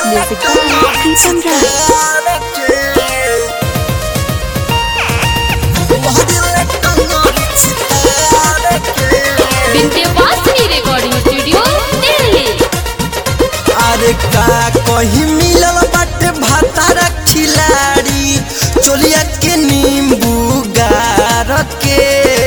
Music by Pritam Rai. Vindhyavasini recording studio Delhi अरे का कहीं मिलल बाटे भातारा खिलाड़ी चोलिया के नींबू गार के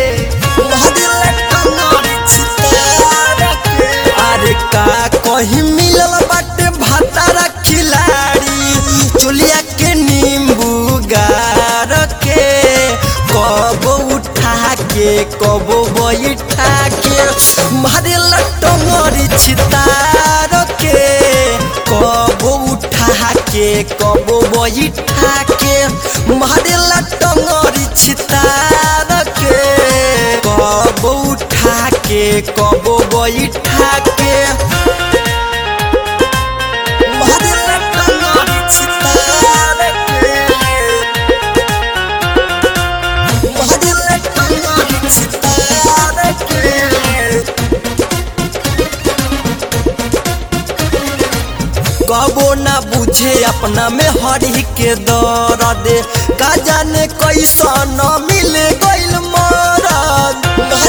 अरे का कहीं मिलल बाटे भातारा खिलाड़ी चोलिया के नींबू गार के कब उठा के कब बैठा के मारे लटमरी छितार के कब उठा के कब बैठा के मारे लटमरी छितार के कब उठा के कब बैठा के मारे लटमरी छितार के कबो ना बुझे अपना में हरी के दर्द का जाने कैसन मिले गइल मरद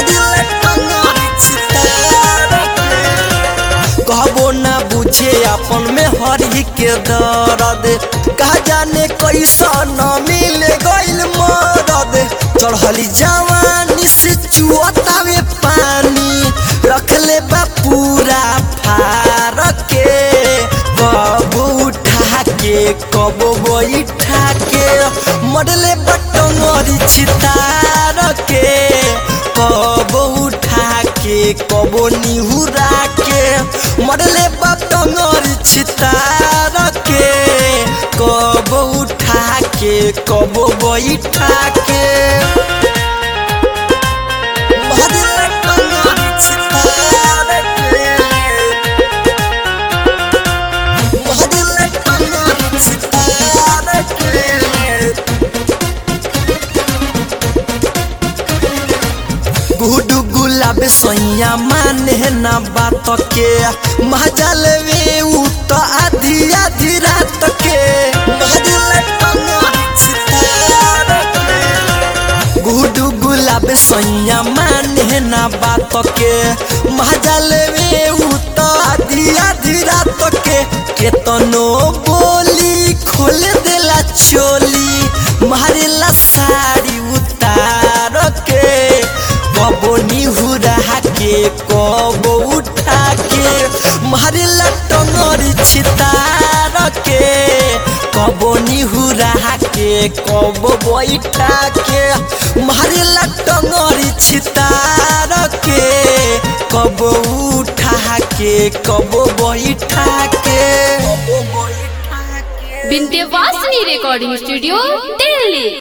कहबो ना बुझे अपन में हरी के दर्द का जाने कैसन मिले गइल मरद चढ़ली जवानी से चुअतावे पानी रखले बा पूरा फार के कब उठा के कब बैठा के मरले बटंगरी छितार के कब उठा के कब निहुरा के मरले बटंगरी छितार के कब उठा के कब बैठा के मरले बटंगरी छितार के गुडू गुलाब सैया माने न बात के महजल वे उ तो आधी आधी रात के गुडू गुलाब सैया माने न बात के महजल वे उ तो आधी आधी रात के केतनो बोली खोल देला चोली मारेला साड़ी उतार के कबो निहुरा के कबो उठा के मारेला टंगरी छितार के कबो निहुरा के कबो बैठा के मारेला टंगरी छितार के कबो उठा के कबो बैठा के कबो बैठा के विंध्यवासिनी रिकॉर्डिंग स्टूडियो दिल्ली